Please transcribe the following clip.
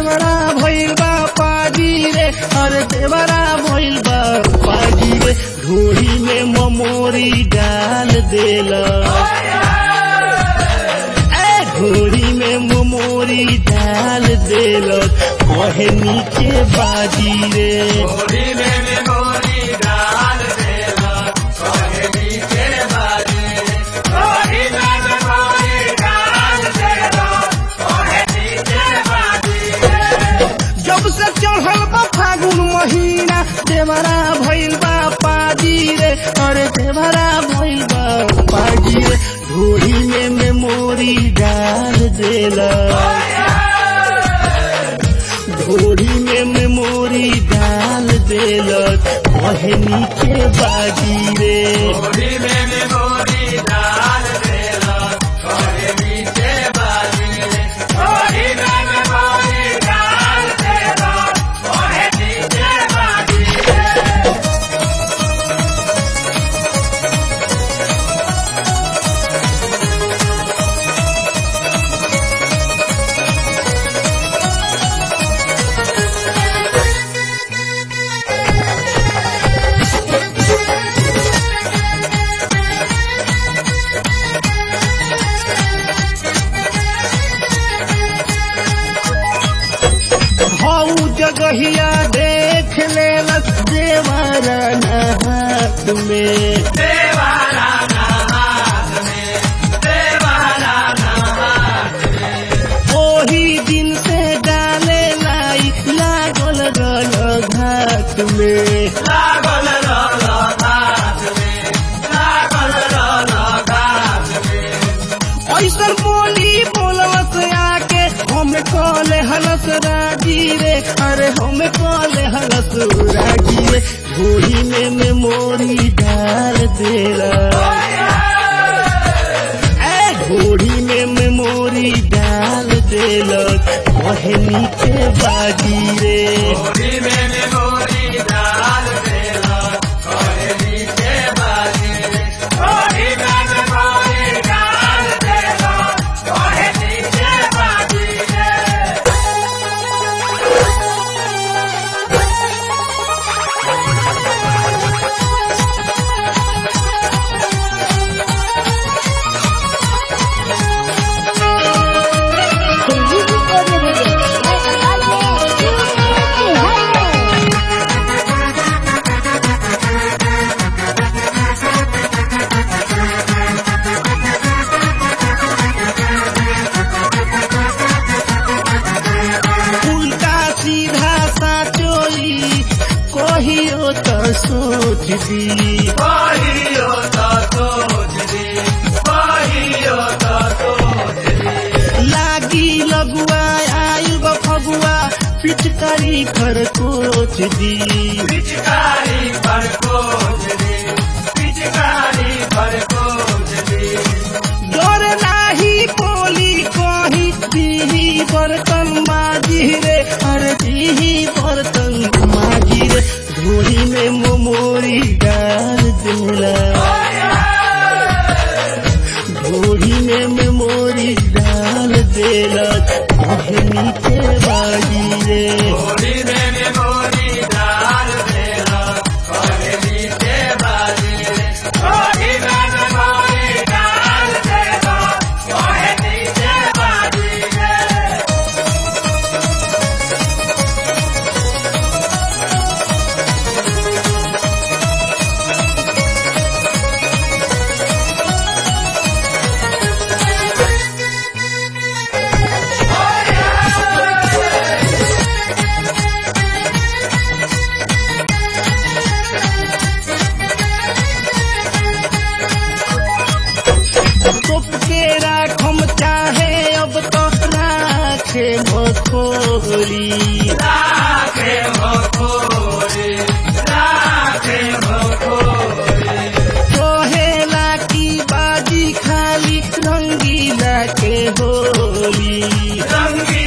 देवरा भइल बा पाजी रे अरे देवरा भइल बा पाजी रे ढोरी में ममोरी डाल देला ए ढोरी में ममोरी डाल देला कहे नीचे बाजी रे गोरी में मेमोरी डाल देला कहे नीचे बाजी गोरी में मेमोरी डाल देला कहे नीचे बाजी जब से चढ़ल बा फागुन महीना देवरा भइल बा पाजी रे अरे देवरा भइल बा पाजी रे ढोरी में मेमोरी डाल देला ढोरी में मेमोरी डाल देला कहे नीचे बाजी रे गोरी में मेमोरी डाल देला कहे नीचे बाजी गोरी में मेमोरी डाल देला कहे नीचे बाजी हऊ जगहिया देख लेलस देवरा हाथ में देवारा नहात में देवारा नहात में ओही दिन से डाले लाई लागल रल घाट में लागल रल घाट में लागल रल घाट में ऐसन बोली बोलवस आके हम कॉले हलस राजी रे अरे हम कॉले हलस राजी रे घोड़ी में मेमोरी डाल देला ए घोड़ी में मेमोरी डाल देला कहे नीचे बाजी रे गोरी में मेमोरी डाल देला कहे नीचे बाजी गोरी में मेमोरी डाल देला कहे नीचे बाजी संजीवनी ऑडियो वीडियो उल्टा सीधा साचोई कहियो तो सोच दी कहियो त सोच दी कहियो त सोच दी लागी लगुआ आयु गो फगुआ पिचकारी कर कोच दी पिचकारी पर कोच दी पिचकारी पर कोच दी डर नाही बोली कही दीही बर्तन माजी रे अरे दीही बर्तन माजी रे धोरी में मोमोरी डाल देला घोड़ी में मेमोरी डाल देला कहे नीचे बाजी रे गोरी में मेमोरी डाल देला कहे नीचे बाजी गोरी में मेमोरी डाल देला कहे नीचे बाजी तोप के राखम चाहे अब तो राखे मखोरी राखे भोरे राखे भोरे कहेला की बाजी खाली रंगीला के होली रंगी